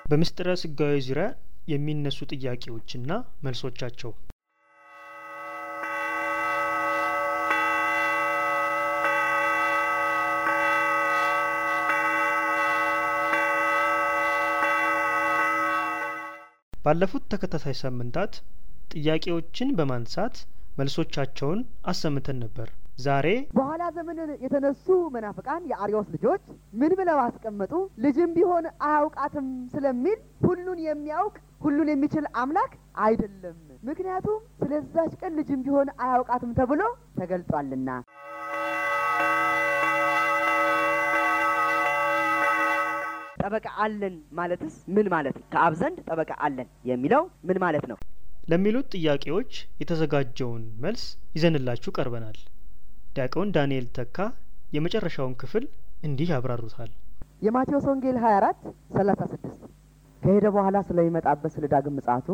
በምስጢረ ስጋዌ ዙሪያ የሚነሱ ጥያቄዎችና መልሶቻቸው ባለፉት ተከታታይ ሳምንታት ጥያቄዎችን በማንሳት መልሶቻቸውን አሰምተን ነበር። ዛሬ በኋላ ዘመን የተነሱ መናፍቃን የአርዮስ ልጆች ምን ብለው አስቀመጡ? ልጅም ቢሆን አያውቃትም ስለሚል ሁሉን የሚያውቅ ሁሉን የሚችል አምላክ አይደለም። ምክንያቱም ስለዛች ቀን ልጅም ቢሆን አያውቃትም ተብሎ ተገልጧልና። ጠበቃ አለን ማለትስ ምን ማለት ነው? ከአብ ዘንድ ጠበቃ አለን የሚለው ምን ማለት ነው? ለሚሉት ጥያቄዎች የተዘጋጀውን መልስ ይዘንላችሁ ቀርበናል። ዲያቆን ዳንኤል ተካ የመጨረሻውን ክፍል እንዲህ ያብራሩታል። የማቴዎስ ወንጌል 24 36 ከሄደ በኋላ ስለሚመጣበት ስለ ዳግም ምጽአቱ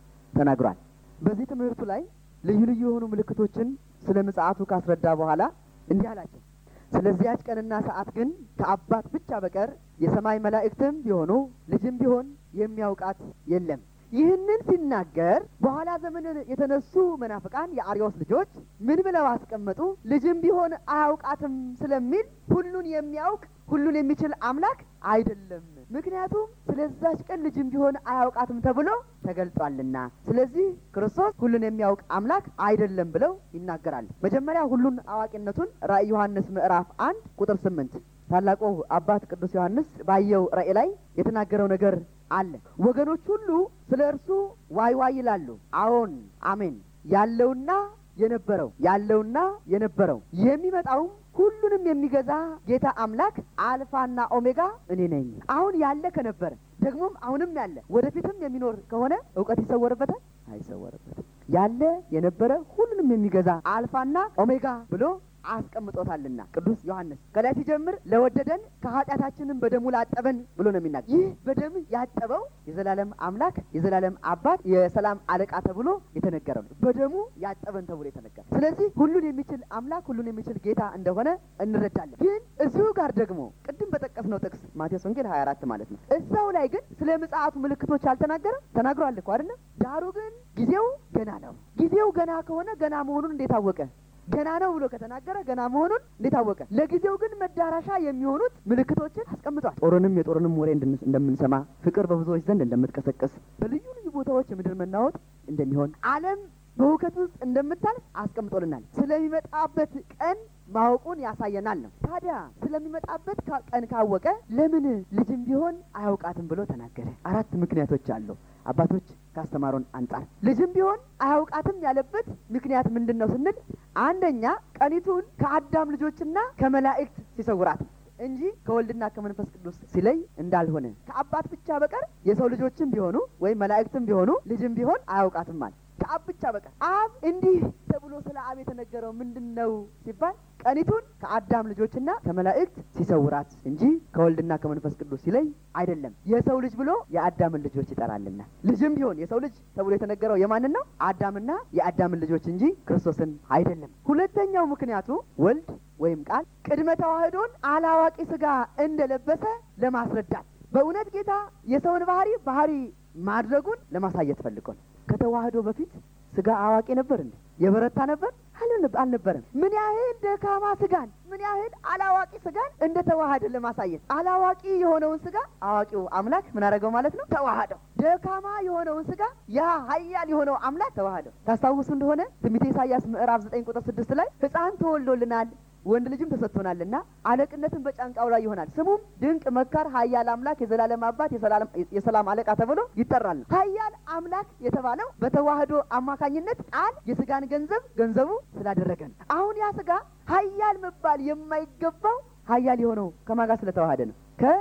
ተናግሯል። በዚህ ትምህርቱ ላይ ልዩ ልዩ የሆኑ ምልክቶችን ስለ ምጽአቱ ካስረዳ በኋላ እንዲህ አላቸው። ስለዚያች ቀንና ሰዓት ግን ከአባት ብቻ በቀር የሰማይ መላእክትም ቢሆኑ ልጅም ቢሆን የሚያውቃት የለም። ይህንን ሲናገር በኋላ ዘመን የተነሱ መናፍቃን የአርዮስ ልጆች ምን ብለው አስቀመጡ? ልጅም ቢሆን አያውቃትም ስለሚል ሁሉን የሚያውቅ ሁሉን የሚችል አምላክ አይደለም። ምክንያቱም ስለዛች ቀን ልጅም ቢሆን አያውቃትም ተብሎ ተገልጧልና። ስለዚህ ክርስቶስ ሁሉን የሚያውቅ አምላክ አይደለም ብለው ይናገራሉ። መጀመሪያ ሁሉን አዋቂነቱን ራእይ ዮሐንስ ምዕራፍ አንድ ቁጥር ስምንት ታላቁ አባት ቅዱስ ዮሐንስ ባየው ራእይ ላይ የተናገረው ነገር አለ። ወገኖች ሁሉ ስለ እርሱ ዋይ ዋይ ይላሉ። አዎን አሜን። ያለውና የነበረው ያለውና የነበረው የሚመጣውም ሁሉንም የሚገዛ ጌታ አምላክ አልፋና ኦሜጋ እኔ ነኝ። አሁን ያለ ከነበረ ደግሞም አሁንም ያለ ወደፊትም የሚኖር ከሆነ እውቀት ይሰወርበታል? አይሰወርበትም። ያለ የነበረ ሁሉንም የሚገዛ አልፋና ኦሜጋ ብሎ አስቀምጦታልና ቅዱስ ዮሐንስ ከላይ ሲጀምር ለወደደን ከኃጢአታችንም በደሙ ላጠበን ብሎ ነው የሚናገር። ይህ በደም ያጠበው የዘላለም አምላክ የዘላለም አባት የሰላም አለቃ ተብሎ የተነገረው ነው። በደሙ ያጠበን ተብሎ የተነገረ። ስለዚህ ሁሉን የሚችል አምላክ ሁሉን የሚችል ጌታ እንደሆነ እንረዳለን። ግን እዚሁ ጋር ደግሞ ቅድም በጠቀስነው ጥቅስ ማቴዎስ ወንጌል 24 ማለት ነው እዛው ላይ ግን ስለ ምጽአቱ ምልክቶች አልተናገረም? ተናግሯል እኮ አይደለም? ዳሩ ግን ጊዜው ገና ነው። ጊዜው ገና ከሆነ ገና መሆኑን እንዴት አወቀ? ገና ነው ብሎ ከተናገረ ገና መሆኑን እንዴት አወቀ? ለጊዜው ግን መዳረሻ የሚሆኑት ምልክቶችን አስቀምጧል። ጦርንም የጦርንም ወሬ እንደምንሰማ፣ ፍቅር በብዙዎች ዘንድ እንደምትቀሰቅስ፣ በልዩ ልዩ ቦታዎች የምድር መናወጥ እንደሚሆን፣ ዓለም በሁከት ውስጥ እንደምታልፍ አስቀምጦልናል። ስለሚመጣበት ቀን ማወቁን ያሳየናል ነው። ታዲያ ስለሚመጣበት ቀን ካወቀ ለምን ልጅም ቢሆን አያውቃትም ብሎ ተናገረ? አራት ምክንያቶች አሉ። አባቶች ካስተማሩን አንጻር ልጅም ቢሆን አያውቃትም ያለበት ምክንያት ምንድን ነው ስንል አንደኛ ቀኒቱን ከአዳም ልጆችና ከመላእክት ሲሰውራት እንጂ ከወልድና ከመንፈስ ቅዱስ ሲለይ እንዳልሆነ ከአባት ብቻ በቀር የሰው ልጆችም ቢሆኑ ወይም መላእክትም ቢሆኑ ልጅም ቢሆን አያውቃትም ማለት ከአብ ብቻ በቀር አብ እንዲህ ተብሎ ስለ አብ የተነገረው ምንድን ነው ሲባል ቀኒቱን ከአዳም ልጆችና ከመላእክት ሲሰውራት እንጂ ከወልድና ከመንፈስ ቅዱስ ሲለይ አይደለም። የሰው ልጅ ብሎ የአዳምን ልጆች ይጠራልና ልጅም ቢሆን የሰው ልጅ ተብሎ የተነገረው የማንን ነው? አዳምና የአዳምን ልጆች እንጂ ክርስቶስን አይደለም። ሁለተኛው ምክንያቱ ወልድ ወይም ቃል ቅድመ ተዋህዶን አላዋቂ ስጋ እንደለበሰ ለማስረዳት በእውነት ጌታ የሰውን ባህሪ ባህሪ ማድረጉን ለማሳየት ፈልጎ ነው። ከተዋህዶ በፊት ስጋ አዋቂ ነበር እንዴ? የበረታ ነበር አልነበረም። ምን ያህል ደካማ ስጋን ምን ያህል አላዋቂ ስጋን እንደ ተዋሃደ ለማሳየት አላዋቂ የሆነውን ስጋ አዋቂው አምላክ ምን አደረገው ማለት ነው? ተዋሃደው። ደካማ የሆነውን ስጋ ያ ኃያል የሆነው አምላክ ተዋሃደው። ታስታውሱ እንደሆነ ትንቢተ ኢሳይያስ ምዕራፍ ዘጠኝ ቁጥር ስድስት ላይ ሕፃን ተወልዶልናል ወንድ ልጅም ተሰጥቶናልና አለቅነትን በጫንቃው ላይ ይሆናል፣ ስሙም ድንቅ መካር፣ ኃያል አምላክ፣ የዘላለም አባት፣ የሰላም አለቃ ተብሎ ይጠራል። ኃያል አምላክ የተባለው በተዋህዶ አማካኝነት ቃል የስጋን ገንዘብ ገንዘቡ ስላደረገ ነው። አሁን ያ ስጋ ኃያል መባል የማይገባው ኃያል የሆነው ከማን ጋር ስለተዋሃደ ነው?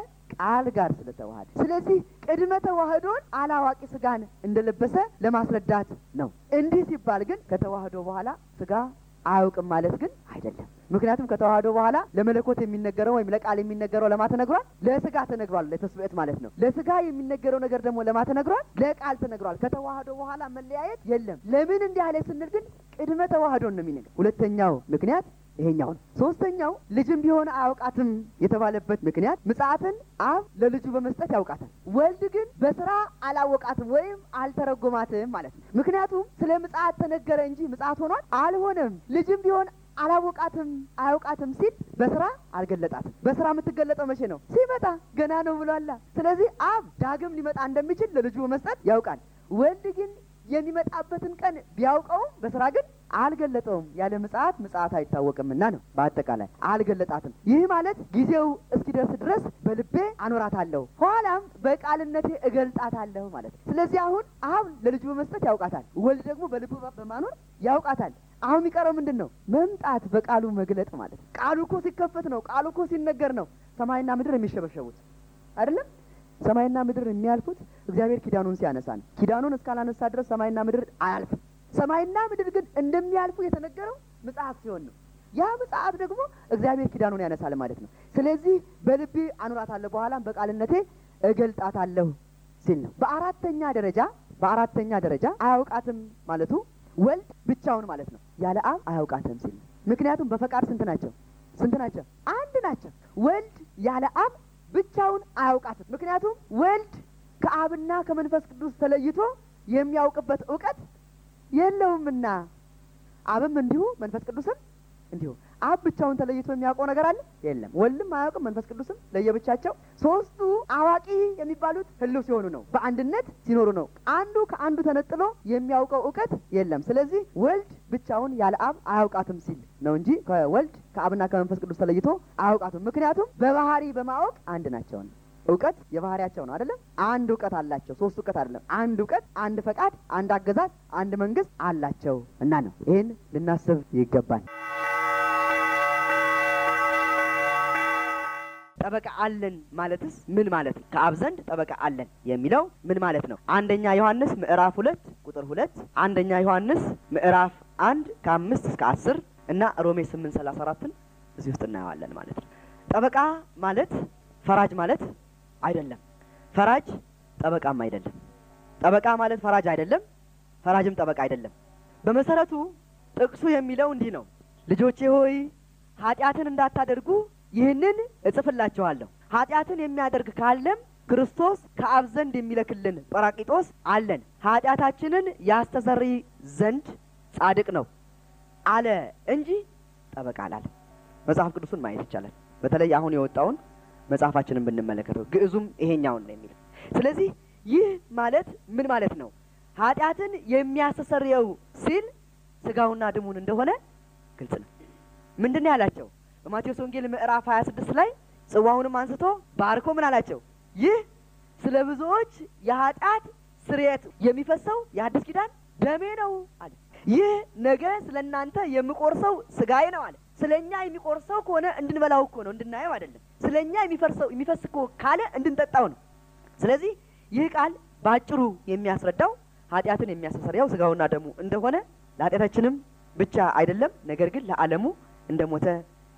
ከቃል ጋር ስለተዋሃደ። ስለዚህ ቅድመ ተዋህዶን አላዋቂ ስጋን እንደለበሰ ለማስረዳት ነው። እንዲህ ሲባል ግን ከተዋህዶ በኋላ ስጋ አያውቅም ማለት ግን አይደለም። ምክንያቱም ከተዋህዶ በኋላ ለመለኮት የሚነገረው ወይም ለቃል የሚነገረው ለማ ተነግሯል? ለስጋ ተነግሯል። ለተስብእት ማለት ነው። ለስጋ የሚነገረው ነገር ደግሞ ለማ ተነግሯል? ለቃል ተነግሯል። ከተዋህዶ በኋላ መለያየት የለም። ለምን እንዲህ አለ ስንል ግን ቅድመ ተዋህዶን ነው የሚነገር። ሁለተኛው ምክንያት ይሄኛው ነው። ሶስተኛው ልጅም ቢሆን አያውቃትም የተባለበት ምክንያት ምጽአትን አብ ለልጁ በመስጠት ያውቃታል፣ ወልድ ግን በስራ አላወቃትም ወይም አልተረጎማትም ማለት ነው። ምክንያቱም ስለ ምጽአት ተነገረ እንጂ ምጽአት ሆኗል አልሆነም። ልጅም ቢሆን አላወቃትም አያውቃትም ሲል በስራ አልገለጣትም። በስራ የምትገለጠው መቼ ነው? ሲመጣ ገና ነው ብሏላ። ስለዚህ አብ ዳግም ሊመጣ እንደሚችል ለልጁ በመስጠት ያውቃል። ወልድ ግን የሚመጣበትን ቀን ቢያውቀውም በስራ ግን አልገለጠውም። ያለ ምጽአት ምጽአት አይታወቅምና ነው። በአጠቃላይ አልገለጣትም። ይህ ማለት ጊዜው እስኪደርስ ድረስ በልቤ አኖራታለሁ፣ ኋላም በቃልነቴ እገልጣታለሁ ማለት ነው። ስለዚህ አሁን አብ ለልጁ በመስጠት ያውቃታል፣ ወልድ ደግሞ በልቡ በማኖር ያውቃታል። አሁን የሚቀረው ምንድን ነው? መምጣት፣ በቃሉ መግለጥ ማለት ነው። ቃሉ እኮ ሲከፈት ነው። ቃሉ እኮ ሲነገር ነው ሰማይና ምድር የሚሸበሸቡት አይደለም። ሰማይና ምድር የሚያልፉት እግዚአብሔር ኪዳኑን ሲያነሳ ነው። ኪዳኑን እስካላነሳ ድረስ ሰማይና ምድር አያልፍም። ሰማይና ምድር ግን እንደሚያልፉ የተነገረው ምጽአት ሲሆን ነው። ያ ምጽአት ደግሞ እግዚአብሔር ኪዳኑን ያነሳል ማለት ነው። ስለዚህ በልቤ አኑራታለሁ፣ በኋላም በቃልነቴ እገልጣታለሁ ሲል ነው። በአራተኛ ደረጃ በአራተኛ ደረጃ አያውቃትም ማለቱ ወልድ ብቻውን ማለት ነው። ያለ አብ አያውቃትም ሲል ነው። ምክንያቱም በፈቃድ ስንት ናቸው? ስንት ናቸው? አንድ ናቸው። ወልድ ያለ አብ ብቻውን አያውቃትም። ምክንያቱም ወልድ ከአብና ከመንፈስ ቅዱስ ተለይቶ የሚያውቅበት እውቀት የለውምና አብም እንዲሁ መንፈስ ቅዱስም እንዲሁ። አብ ብቻውን ተለይቶ የሚያውቀው ነገር አለ የለም። ወልድም አያውቅም፣ መንፈስ ቅዱስም ለየብቻቸው። ሶስቱ አዋቂ የሚባሉት ህልው ሲሆኑ ነው፣ በአንድነት ሲኖሩ ነው። አንዱ ከአንዱ ተነጥሎ የሚያውቀው እውቀት የለም። ስለዚህ ወልድ ብቻውን ያለ አብ አያውቃትም ሲል ነው እንጂ ከወልድ ከአብና ከመንፈስ ቅዱስ ተለይቶ አያውቃትም። ምክንያቱም በባህሪ በማወቅ አንድ ናቸውን። እውቀት የባህሪያቸው ነው አይደለም። አንድ እውቀት አላቸው። ሶስት እውቀት አይደለም። አንድ እውቀት፣ አንድ ፈቃድ፣ አንድ አገዛዝ፣ አንድ መንግስት አላቸው እና ነው። ይህን ልናስብ ይገባል። ጠበቃ አለን ማለትስ ምን ማለት ነው? ከአብ ዘንድ ጠበቃ አለን የሚለው ምን ማለት ነው? አንደኛ ዮሐንስ ምዕራፍ ሁለት ቁጥር ሁለት አንደኛ ዮሐንስ ምዕራፍ አንድ ከአምስት እስከ አስር እና ሮሜ ስምንት ሰላሳ አራትን እዚህ ውስጥ እናየዋለን ማለት ነው። ጠበቃ ማለት ፈራጅ ማለት አይደለም። ፈራጅ ጠበቃም አይደለም። ጠበቃ ማለት ፈራጅ አይደለም። ፈራጅም ጠበቃ አይደለም። በመሰረቱ ጥቅሱ የሚለው እንዲህ ነው፣ ልጆቼ ሆይ ኃጢአትን እንዳታደርጉ ይህንን እጽፍላችኋለሁ። ኃጢአትን የሚያደርግ ካለም ክርስቶስ ከአብ ዘንድ የሚለክልን ጰራቂጦስ አለን፣ ኃጢአታችንን ያስተሰርይ ዘንድ ጻድቅ ነው አለ እንጂ ጠበቃ አላለ። መጽሐፍ ቅዱሱን ማየት ይቻላል። በተለይ አሁን የወጣውን መጽሐፋችንን ብንመለከተው ግዕዙም ይሄኛውን ነው የሚለው። ስለዚህ ይህ ማለት ምን ማለት ነው? ኃጢአትን የሚያስተሰርየው ሲል ስጋውና ደሙን እንደሆነ ግልጽ ነው። ምንድን ነው ያላቸው? በማቴዎስ ወንጌል ምዕራፍ 26 ላይ ጽዋውንም አንስቶ ባርኮ ምን አላቸው? ይህ ስለ ብዙዎች የኃጢአት ስርየት የሚፈሰው የአዲስ ኪዳን ደሜ ነው አለ። ይህ ነገ ስለ እናንተ የምቆርሰው ስጋዬ ነው አለ። ስለ እኛ የሚቆርሰው ከሆነ እንድንበላው እኮ ነው፣ እንድናየው አይደለም። ስለ እኛ የሚፈርሰው የሚፈስ እኮ ካለ እንድንጠጣው ነው። ስለዚህ ይህ ቃል በአጭሩ የሚያስረዳው ኃጢአትን የሚያስተሰርያው ስጋውና ደሙ እንደሆነ ለኃጢአታችንም ብቻ አይደለም፣ ነገር ግን ለዓለሙ እንደሞተ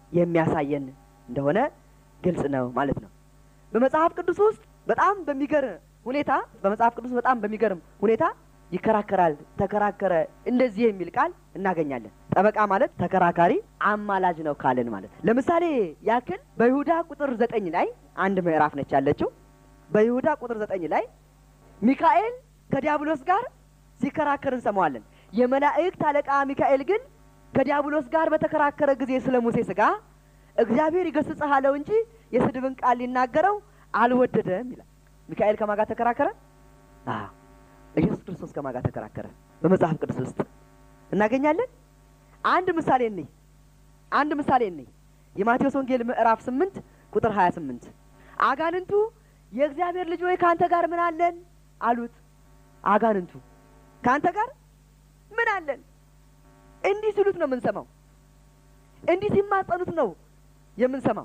የሚያሳየን እንደሆነ ግልጽ ነው ማለት ነው። በመጽሐፍ ቅዱስ ውስጥ በጣም በሚገርም ሁኔታ በመጽሐፍ ቅዱስ በጣም በሚገርም ሁኔታ ይከራከራል፣ ተከራከረ፣ እንደዚህ የሚል ቃል እናገኛለን። ጠበቃ ማለት ተከራካሪ፣ አማላጅ ነው ካልን ማለት ለምሳሌ ያክል በይሁዳ ቁጥር ዘጠኝ ላይ አንድ ምዕራፍ ነች ያለችው። በይሁዳ ቁጥር ዘጠኝ ላይ ሚካኤል ከዲያብሎስ ጋር ሲከራከር እንሰማዋለን። የመላእክት አለቃ ሚካኤል ግን ከዲያብሎስ ጋር በተከራከረ ጊዜ ስለ ሙሴ ስጋ እግዚአብሔር ይገስጽህ አለው እንጂ የስድብን ቃል ሊናገረው አልወደደም ይላል። ሚካኤል ከማን ጋር ተከራከረ? አዎ ኢየሱስ ክርስቶስ ከማን ጋር ተከራከረ? በመጽሐፍ ቅዱስ ውስጥ እናገኛለን። አንድ ምሳሌ እንይ። አንድ ምሳሌ እንይ። የማቴዎስ ወንጌል ምዕራፍ ስምንት ቁጥር ሀያ ስምንት አጋንንቱ የእግዚአብሔር ልጅ ሆይ ከአንተ ጋር ምን አለን አሉት። አጋንንቱ ከአንተ ጋር ምን አለን እንዲህ ሲሉት ነው የምንሰማው። እንዲህ ሲማጸኑት ነው የምንሰማው።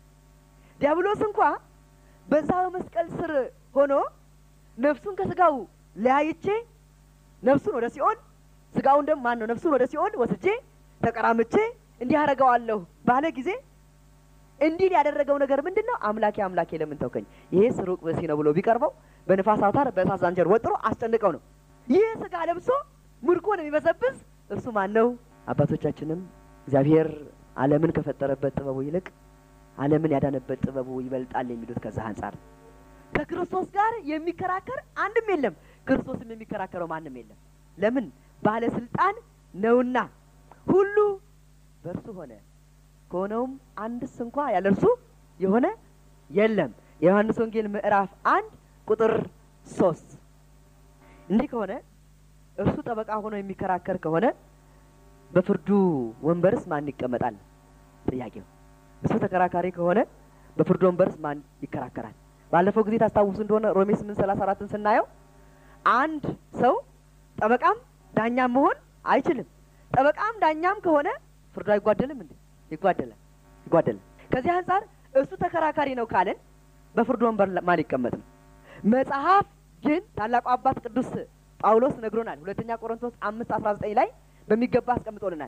ዲያብሎስ እንኳ በዛ በመስቀል ስር ሆኖ ነፍሱን ከስጋው ለያይቼ ነፍሱን ወደ ሲኦል ስጋውን ደግሞ ማን ነው ነፍሱን ወደ ሲኦል ወስጄ ተቀራምቼ እንዲህ አደርገዋለሁ ባለ ጊዜ እንዲህ ያደረገው ነገር ምንድን ነው? አምላኬ አምላኬ ለምን ተውከኝ? ይሄ ስሩቅ ብእሲ ነው ብሎ ቢቀርበው በንፋስ አውታር በእሳት ዛንጀር ወጥሮ አስጨንቀው ነው። ይህ ስጋ ለብሶ ምርኮን የሚበዘብዝ እርሱ ማን ነው? አባቶቻችንም እግዚአብሔር ዓለምን ከፈጠረበት ጥበቡ ይልቅ ዓለምን ያዳነበት ጥበቡ ይበልጣል የሚሉት ከዛ አንጻር ከክርስቶስ ጋር የሚከራከር አንድም የለም። ክርስቶስም የሚከራከረው ማንም የለም። ለምን? ባለስልጣን ነውና። ሁሉ በእርሱ ሆነ፣ ከሆነውም አንድስ እንኳ ያለ እርሱ የሆነ የለም። የዮሐንስ ወንጌል ምዕራፍ አንድ ቁጥር ሶስት እንዲህ ከሆነ እርሱ ጠበቃ ሆኖ የሚከራከር ከሆነ በፍርዱ ወንበርስ ማን ይቀመጣል? ጥያቄው እሱ ተከራካሪ ከሆነ በፍርዱ ወንበርስ ማን ይከራከራል? ባለፈው ጊዜ ታስታውሱ እንደሆነ ሮሜ ስምንት ሰላሳ አራትን ስናየው አንድ ሰው ጠበቃም ዳኛም መሆን አይችልም። ጠበቃም ዳኛም ከሆነ ፍርዱ አይጓደልም እንዴ? ይጓደላል፣ ይጓደላል። ከዚህ አንጻር እሱ ተከራካሪ ነው ካለን በፍርዱ ወንበር ማን ይቀመጥ ነው? መጽሐፍ ግን ታላቁ አባት ቅዱስ ጳውሎስ ነግሮናል። ሁለተኛ ቆሮንቶስ አምስት አስራ ዘጠኝ ላይ በሚገባ አስቀምጦልናል።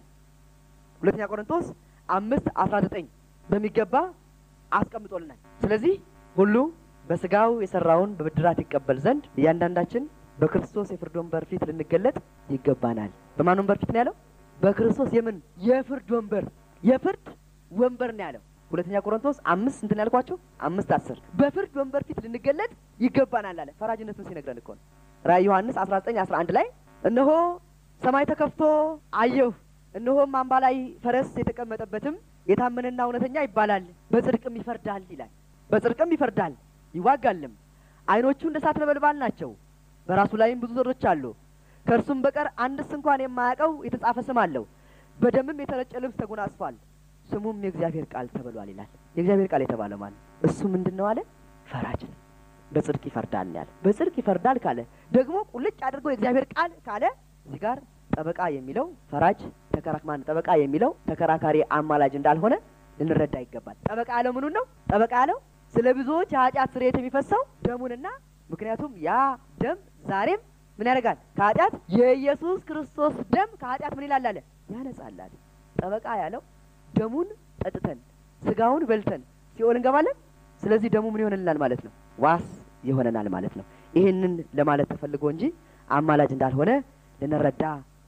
ሁለተኛ ቆሮንቶስ አምስት አስራ ዘጠኝ በሚገባ አስቀምጦልናል። ስለዚህ ሁሉ በስጋው የሰራውን በብድራት ይቀበል ዘንድ እያንዳንዳችን በክርስቶስ የፍርድ ወንበር ፊት ልንገለጥ ይገባናል። በማን ወንበር ፊት ነው ያለው? በክርስቶስ የምን የፍርድ ወንበር የፍርድ ወንበር ነው ያለው። ሁለተኛ ቆሮንቶስ አምስት እንትን ያልኳቸው አምስት አስር በፍርድ ወንበር ፊት ልንገለጥ ይገባናል አለ። ፈራጅነቱን ሲነግረን እኮ ነው። ራእይ ዮሐንስ አስራ ዘጠኝ አስራ አንድ ላይ እነሆ ሰማይ ተከፍቶ አየሁ፣ እነሆም አምባ ላይ ፈረስ የተቀመጠበትም የታመነና እውነተኛ ይባላል፣ በጽድቅም ይፈርዳል ይላል። በጽድቅም ይፈርዳል ይዋጋልም። ዓይኖቹ እንደ እሳት ነበልባል ናቸው፣ በራሱ ላይም ብዙ ዘሮች አሉ። ከእርሱም በቀር አንድስ እንኳን የማያውቀው የተጻፈ ስም አለው። በደምም የተረጨ ልብስ ተጎናጽፏል፣ ስሙም የእግዚአብሔር ቃል ተብሏል ይላል። የእግዚአብሔር ቃል የተባለው ማለት እሱ ምንድን ነው አለ? ፈራጅ ነው። በጽድቅ ይፈርዳል ያለ። በጽድቅ ይፈርዳል ካለ ደግሞ ቁልጭ አድርጎ የእግዚአብሔር ቃል ካለ እዚህ ጋር ጠበቃ የሚለው ፈራጅ ተከራክማን ጠበቃ የሚለው ተከራካሪ አማላጅ እንዳልሆነ ልንረዳ ይገባል። ጠበቃ ያለው ምኑን ነው? ጠበቃ ያለው ስለ ብዙዎች የኃጢአት ስርየት የሚፈሰው ደሙንና ምክንያቱም ያ ደም ዛሬም ምን ያደርጋል? ከኃጢአት የኢየሱስ ክርስቶስ ደም ከኃጢአት ምን ይላል አለ ያነጻል አለ። ጠበቃ ያለው ደሙን ጠጥተን ስጋውን በልተን ሲኦል እንገባለን። ስለዚህ ደሙ ምን ይሆንልናል ማለት ነው? ዋስ ይሆነናል ማለት ነው። ይህንን ለማለት ተፈልጎ እንጂ አማላጅ እንዳልሆነ ልንረዳ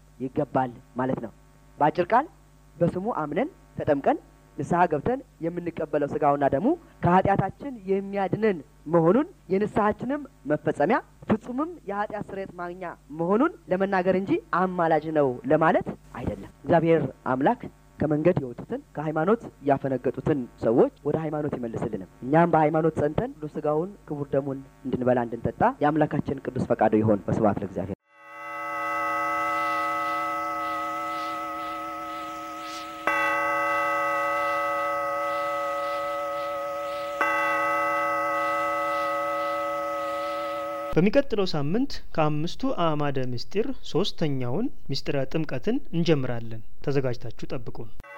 ይገባል ማለት ነው። በአጭር ቃል በስሙ አምነን ተጠምቀን ንስሐ ገብተን የምንቀበለው ስጋውና ደሙ ከኃጢአታችን የሚያድነን መሆኑን የንስሐችንም መፈጸሚያ ፍጹምም የኃጢአት ስርየት ማግኛ መሆኑን ለመናገር እንጂ አማላጅ ነው ለማለት አይደለም። እግዚአብሔር አምላክ ከመንገድ የወጡትን ከሃይማኖት ያፈነገጡትን ሰዎች ወደ ሃይማኖት ይመልስልንም። እኛም በሃይማኖት ጸንተን ቅዱስ ስጋውን ክቡር ደሙን እንድንበላ እንድንጠጣ የአምላካችን ቅዱስ ፈቃዱ ይሆን። በስብሐት ለእግዚአብሔር። በሚቀጥለው ሳምንት ከአምስቱ አእማደ ምስጢር ሶስተኛውን ምስጢረ ጥምቀትን እንጀምራለን። ተዘጋጅታችሁ ጠብቁን።